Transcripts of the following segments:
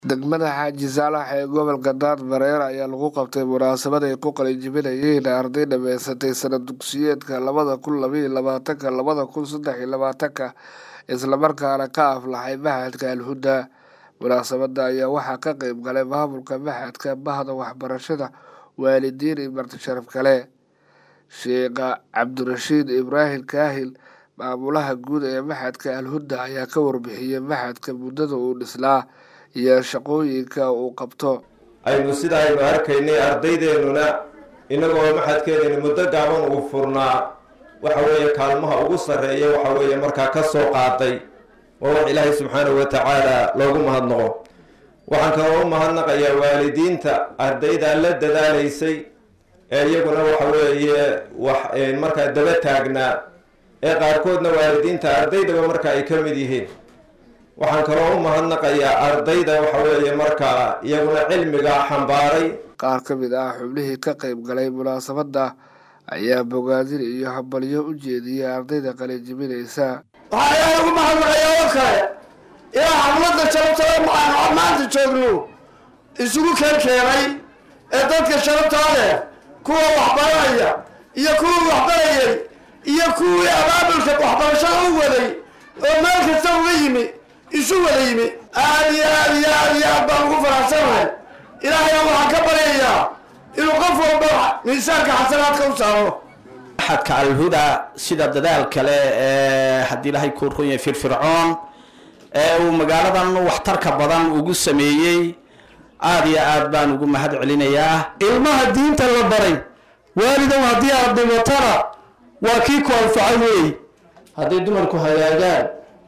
degmada xaaji saalax ee gobolka daadmareer ayaa lagu qabtay munaasabad ay ku qalinjibinayeen arday dhamaysatay sanad dugsiyeedka labada kun labaiyo labaatanka labada kun saddex iyo labaatanka islamarkaana ka aflaxay maxadka alhuda munaasabada ayaa waxaa ka qeyb galay maamulka maxadka bahda waxbarashada waalidiin iyo marti sharaf kale sheekha cabdirashiid ibraahim kaahil maamulaha guud ee maxadka alhuda ayaa ka warbixiyey maxadka muddada uu dhislaa iyo shaqooyinka uu qabto aynu sida aynu arkaynay ardaydeenuna innagoo maxadkeenani muddo gaaban uu furnaa waxa weeye kaalmaha ugu sarreeya waxa weeye markaa ka soo qaaday waa wax ilaahay subxaanahu wa tacaala loogu mahadnaqo waxaan kaloo u mahadnaqayaa waalidiinta ardayda la dadaalaysay ee iyaguna waxa weeye wax markaa daba taagnaa ee qaarkoodna waalidiinta ardaydaba marka ay ka mid yihiin waxaan kaloo u mahadnaqayaa ardayda waxa weeye markaa iyaguna cilmiga xambaaray qaar ka mid ah xubnihii ka qeyb galay munaasabadda ayaa bogaadin iyo hambalyo u jeediyey ardayda qalinjibinaysa waxaa ilaahay ugu mahadnaqayaa oo kale ilaa xafladda sharabtada maxaanu maanta joogno isugu keen keenay ee dadka sharabtaa leh kuwa waxbaranaya iyo kuwii waxbarayay iyo kuwii abaabulka waxbarashada u waday oo meel kasta uga yimi isu wada yimi aad iyo aad iyo aad iyo aad baan ugu faraxsanahay ilaahayna waxaan ka baryayaa inuu qof walba miisaanka xasanaadka u saaro maxadka alhuda sida dadaal kale ee haddii ilaahay kuu run yahay firfircoon ee uu magaaladan waxtarka badan ugu sameeyey aada iyo aad baan ugu mahad celinayaa ilmaha diinta la baray waalidow haddii aad dhimatana waa kii ku anfacay weey hadday dumarku hagaagaan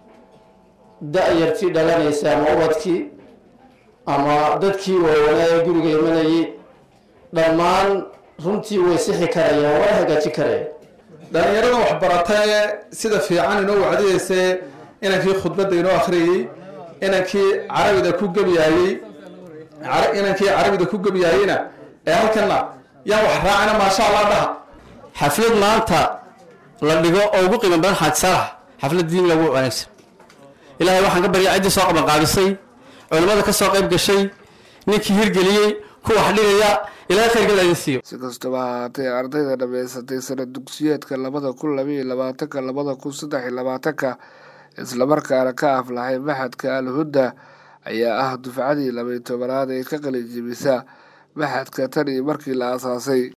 da-yartii dhalanaysa ama ubadkii ama dadkii waawanaa ee guriga imanayay dhammaan runtii way sixi karayaan way hagaaji karayaan dhalinyarada waxbarata ee sida fiican inoo wacdiyeysee inankii khudbadda inoo akhriyey inankii carabida ku gebyaayey inankii carabida ku gebyaayeyna ee halkana yaan wax raacina maasha allah dhaha xaflad maanta la dhigo oo ugu qiimo badan xaaji saalax xaflad diin lagu wanaagsan ilaahay waxaan ka baryaa ciddii soo qabanqaabisay culimmada ka soo qayb gashay ninkii hirgeliyey ku wax dhigaya ilahay khayrgada idin siiyo si kastaba ahaatee ardayda dhamaysatay sanad dugsiyeedka labada kun labaiyo labaatanka labada kun saddex iyo labaatanka islamarkaana ka aflaxay maxadka alhuda ayaa ah dufcadii labaiy tobanaad ee ka qalinjibisa maxadka tan iyo markii la aasaasay